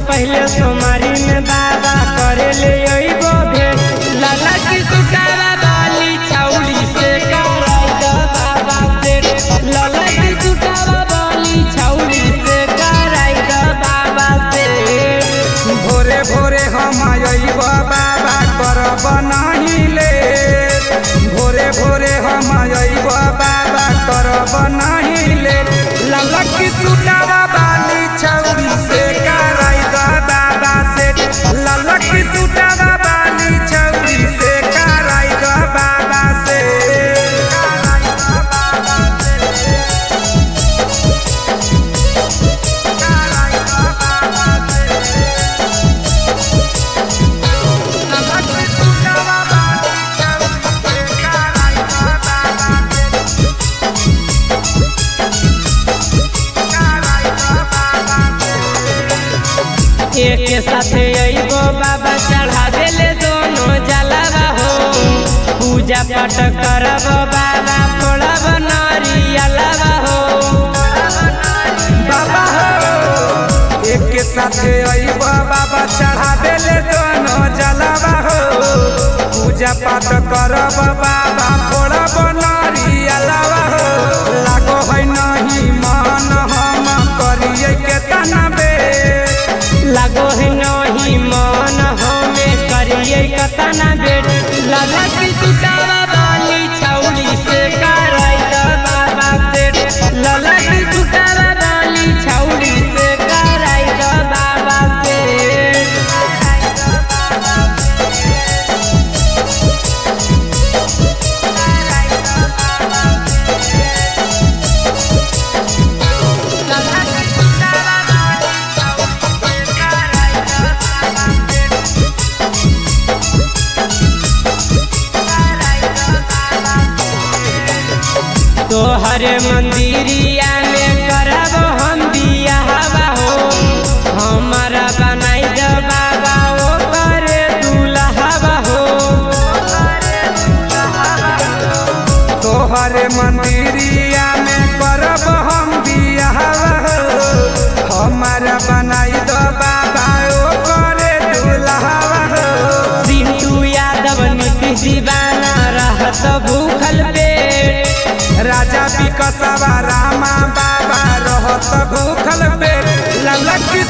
पहले सोमारी में बाबा करे ले अइबो भेंट लाला की सुकारा बाली छौली से कराई द बाबा से लाला की सुकारा बाली छौली से कराई द बाबा से भोरे भोरे हम अइब बाबा करब नहीं ले भोरे भोरे हम अइब बाबा करब नहीं ले ललक सुटावा बाली छौरी से कराई द बाबा से ललक सुटावा बाली छौरी से कराई द बाबा से कराई द बाबा से कराई द बाबा से एक साथे अइबो बाबा चढ़ा देले दोनों जलावा हो पूजा पाठ करब बाबा फोड़ब नरियलवा हो बाबा हो एक के साथे अइब बाबा चढ़ा देले दोनों जलावा हो पूजा पाठ करब बाबा फोड़ब नरियलवा हो लागो है नहीं मन हम करिए के तनबे लगो है नहीं मन हमें करिए कतना बेट लगा की सुतावा बाली छौली से कराई द बाबा से लला की सुतावा बाली छौली से कराई द बाबा से तोहरे मंदिरिया में करब हम बियाहवा हो हमारा बनाई द बाबा ओ करे दुल्हवा हो तोहरे मंदिरिया में करब हम बियाहवा हो हमारा बनाई दो बाबा ओ करे दुल्हवा हो सिंधु यादव नीतीश दीवाना रहत भूखल पेट राजा विकसवा रामा बाबा रहत भूखल पेट ललक